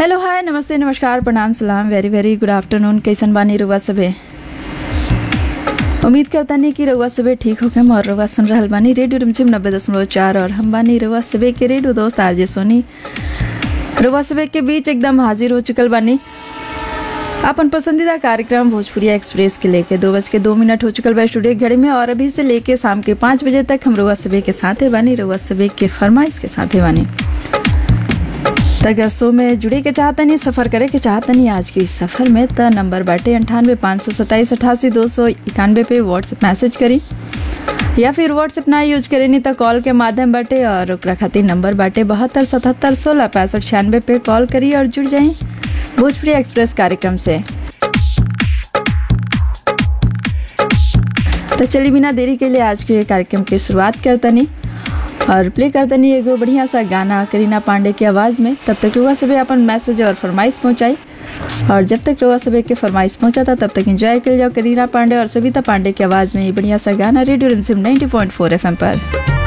hello hi नमस्ते नमस्कार प्रणाम सलाम वेरी वेरी गुड आफ्टरनून कैसन बानी रुआ सबे उम्मीद करता नहीं कि रउआ सबे ठीक होके और रउआ सुन रहल बानी रेडियो रिमझिम नब्बे दशमलव चार और हम बानी रउआ सबे के रेडियो दोस्त आरजे सोनी रउआ सबे के बीच एकदम हाजिर हो चुकल बानी अपन पसंदीदा कार्यक्रम भोजपुरिया एक्सप्रेस के लेके दो बज के दो मिनट हो चुकल बा स्टूडियो के घड़ी में और अभी से लेके शाम के पाँच बजे तक हम रउआ सबे के साथे बानी रउआ सबे के फरमाइश के साथे बानी त अगर शो में जुड़े के चाहतनी सफ़र करे के चाहतनी आज के इस सफ़र में त नंबर बाटे अंठानवे पाँच सौ सत्ताईस अठासी दो सौ इक्यानवे पे व्हाट्सएप मैसेज करी या फिर व्हाट्सएप ना यूज करे नहीं तो कॉल के माध्यम बाटे और ओकरा खातिर नंबर बाटे बहत्तर सतहत्तर सोलह पैंसठ छियानवे पे कॉल करी और जुड़ जाई भोजपुरी एक्सप्रेस कार्यक्रम से तो चलिए बिना देरी के लिए आज के कार्यक्रम की शुरुआत करतनी और प्ले करतनी एगो बढ़िया सा गाना करीना पांडे की आवाज़ में तब तक रुआ सबे अपन मैसेज और फरमाइश पहुंचाई और जब तक रुआ सबे के फरमाइश पहुंचा था तब तक एंजॉय कर जाओ करीना पांडे और सविता पांडे की आवाज़ में ये बढ़िया सा गाना रेडियो रिमसिम 90.4 एफएम पर